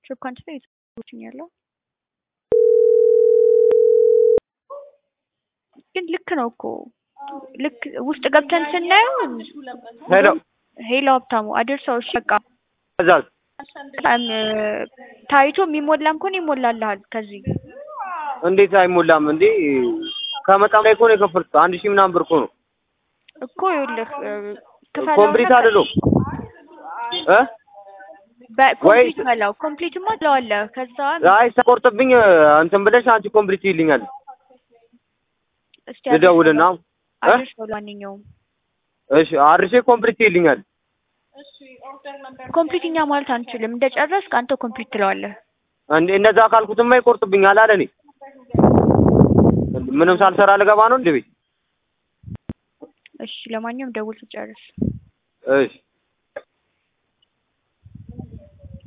ሾፕ አንቺ ላይ የት ያለው ግን ልክ ነው እኮ ልክ ውስጥ ገብተን ስናየው ሄሎ ሄሎ ሀብታሙ አድርሰው እሺ በቃ ትእዛዝ በጣም ታይቶ የሚሞላም ከሆነ ይሞላልሃል ከዚህ እንዴት አይሞላም እንዴ? ከመጣም ላይ እኮ ነው የከፈልኩት። አንድ ሺህ ምናምን ብር እኮ ነው። እኮ ይኸውልህ ክፈለው ኮምፕሊት አይደለም እ በኮምፕሊት በላው ኮምፕሊትማ ትለዋለህ ከዛ አይ ሳቆርጥብኝ እንትን ብለሽ አንቺ ኮምፕሊት ይልኛል። እስቲ ልደውልና እ አድርሰው ለማንኛውም እሺ አርሼ ኮምፕሊት ይልኛል። ኮምፕሊት እኛ ማለት አንችልም እንደጨረስክ አንተ ኮምፕሊት ትለዋለህ እንዴ እንደዛ ካልኩትማ ይቆርጥብኛል አለ እኔ ምንም ሳልሰራ ልገባ ነው እንዴ ቤት? እሺ ለማንኛውም ደውል ስጨርስ እሺ